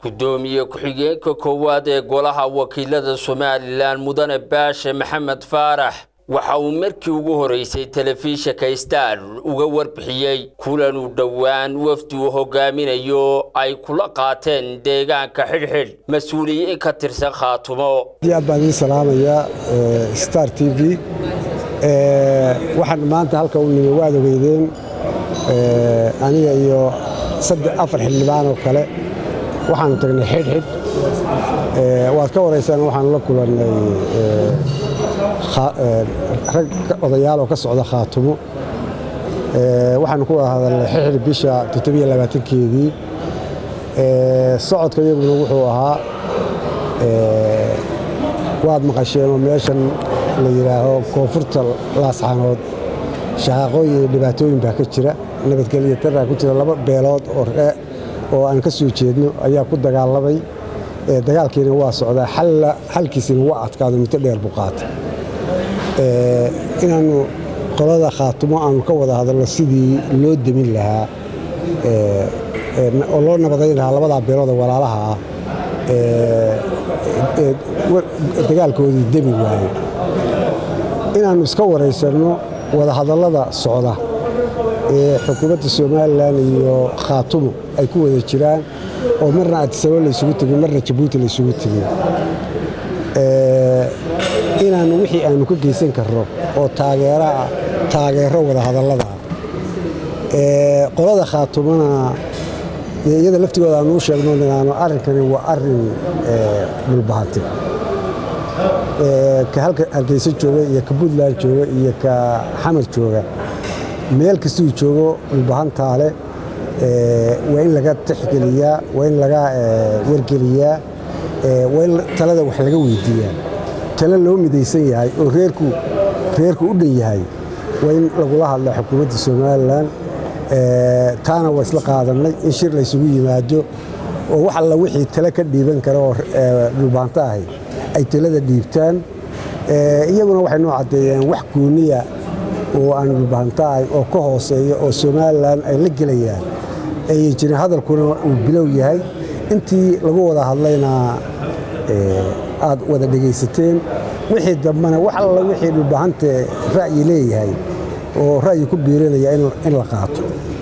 gudoomiye ku-xigeenka koowaad ee golaha wakiilada somalilan mudane baashe maxamed faarax waxa uu markii ugu horeysay telefishinka star uga warbixiyey kulan uu dhowaan wafdi uu hogaaminayo ay kula qaateen deegaanka xidhxidh mas-uuliyiin ka tirsan khaatumo aad baan idiin salaamayaa star t v waxaan maanta halka u nimi waad ogeydeen aniga iyo afar xildhibaan oo kale waxaanu tagnay xidhxidh waad ka waraysaan waxaanu la kulannay rag odayaal oo ka socda khaatumo waxaanu ku wada hadalnay xidhxidh bisha keedii socodka iyaguna wuxuu ahaa waad maqasheenoo meeshan la yidhaaho koonfurta laascaanood shaqaaqooyin iyo dhibaatooyin baa ka jira nabadgelyo daraa ku jira laba beelood oo aan ka soo jeedno ayaa ku dagaalamay dagaalkiina waa socdaa xalkiisina waa adkaado muddo dheer buu qaatay inaannu qolada khaatumo aanu ka wada hadalno sidii loo demin lahaa oo loo nabadayn lahaa labadaa beelood oo walaalaha ah dagaalkoodii demi waaye inaannu iska waraysanno wadahadallada socda ee xukuumadda somalilan iyo khaatumo ay ku wada jiraan oo marna adisabo laysugu tegin marna jabuuti laysugu tegin inaannu wixii aannu ka geysan karno oo taageeraa taageero wadahadalladaa qolada khaatumona iyada laftigooda aannu u sheegno inaanu arrinkani waa arrin dhulbahantay ka halka hargeysa jooga iyo ka puntland jooga iyo ka xamar jooga meel kastuu joogo dhulbahantaale waa in laga tixgeliyaa waa in laga wargeliyaa waa in talada wax laga weydiiyaa talo loo midaysan yahay oo reerku reerku u dhan yahay waa in lagula hadla xukuumadda somalilan taana waa isla qaadannay in shir laysugu yimaado oo wax alla wixii tale ka dhiiban kara oo dhulbahanto ahay ay talada dhiibtaan iyaguna waxay noo caddeeyeen wax gooniya oo aan dhulbahanto ahayn oo ka hooseeya oo somalilan ay la gelayaan ayay jirin hadalkuna uu bilow yahay intii lagu wada hadlayna aad wada dhegaysateen wixii dambena wax alla wixii dhulbahante ra'yi leeyahay oo ra'yi ku biirinaya in la qaato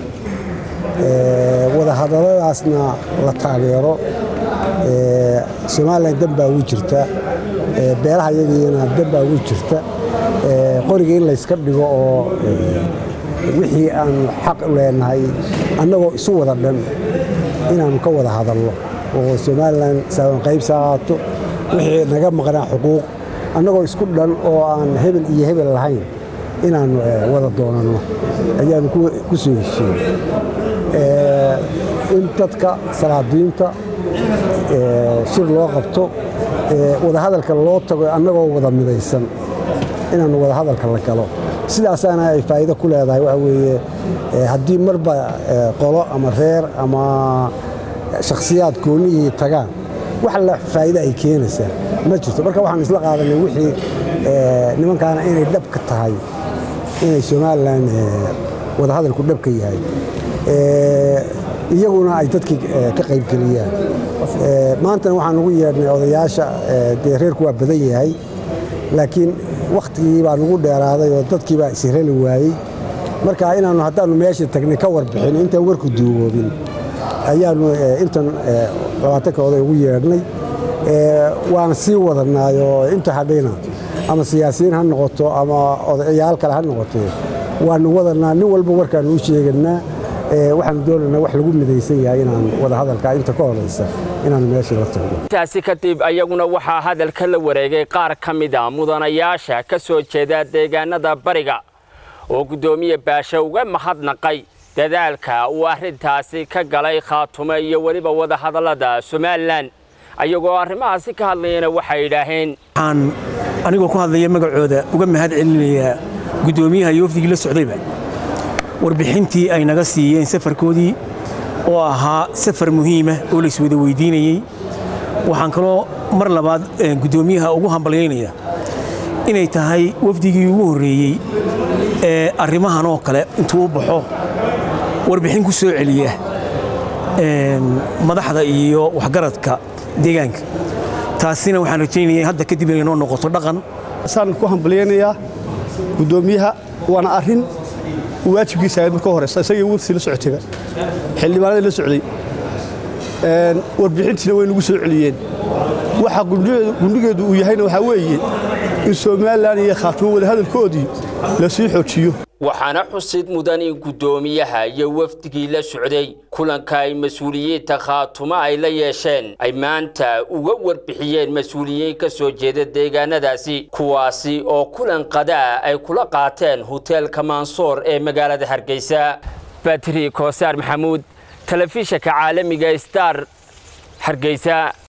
wadahadalladaasna la taageero somalilan dan baa ugu jirta beelaha yagiina dan baa ugu jirta qoriga in layska dhigo oo wixii aanu xaq leenahay annagoo isu wada dhan inaannu ka wada hadalno oo somalilan saawanqaybsa ahaato wixii naga maqnaa xuquuq annagoo isku dhan oo aan hebel iyo hebel lahayn inaannu wada doonanno ayaannu ku soo heshiin in dadka salaadiinta shir loo qabto wadahadalka loo tago annagoo wada midaysan inaannu wadahadalka la galo sidaasaana ay faa'iido ku leedahay waxa weeye haddii marba qolo ama reer ama shakhsiyaad goonnihii tagaan wax la faa'iida ay keenaysaa ma jirto marka waxaanu isla qaadanay wixii nimankaana inay dhabka tahay inay somalilan wadahadalku dhabka yahay iyaguna ay dadkii ka qaybgeliyaan maantana waxaan ugu yeedhnay odayaasha dee reerku waa badan yahay laakiin wakhtigii baa nugu dheeraaday oo dadkii baa ishirali waayey marka inaannu haddaannu meesha tagnay ka warbixin intaan warku duugoobin ayaannu intan labaatanka oday ugu yeedhnay waana sii wadanaayoo inta hadhayna ama siyaasiyiin ha noqoto ama odayaal kale ha noqotee waanu wadanaa nin walba warkaannu u sheeganaa waxaanu doonaynaa wax lagu midaysan yahay inaan wadahadalka inta ka horaysa inaanu meeshii la tagno intaasi kadib ayaguna waxaa hadalka la wareegay qaar ka mid a mudanayaasha ka soo jeeda deegaanada bariga oo guddoomiye baashe uga mahadnaqay dadaalka uu arrintaasi ka galay khaatumo iyo weliba wadahadallada somalilan ayagoo arrimahaasi ka hadlayana waxay yidhaaheen waxaan anigoo ku hadlaya magacooda uga mahad celinayaa guddoomiyaha iyo wafdigii la socdayba warbixintii ay naga siiyeen safarkoodii oo ahaa safar muhiima oo layswada weydiinayey waxaan kaloo mar labaad guddoomiyaha ugu hambalyaynaya inay tahay wafdigii ugu horreeyey ee arrimahan oo kale intuu u baxo warbixin ku soo celiya madaxda iyo waxgaradka deegaanka taasina waxaan rajaynaya hadda kadib inay noo noqoto dhaqan saan ku hambalyaynayaa guddoomiyaha waana arrin waajibkiisa ahayd marka horeysa isagii wursi la socotayba xildhibaanada la socday warbixintiina way nagu soo celiyeen waxa gundhigeedu uu yahayna waxaa weeye in somalilan iyo khaatumo wadahadalkoodii la sii xoojiyo waxaana xusid mudan in guddoomiyaha iyo wafdigii la socday kulanka ay mas-uuliyiinta khaatumo ay la yeesheen ay maanta uga warbixiyeen mas-uuliyiin ka soo jeeda deegaanadaasi kuwaasi oo kulan qadaa ay kula qaateen hoteelka mansoor ee magaalada hargeysa batri koosaar maxamuud telefishanka caalamiga star hargeysa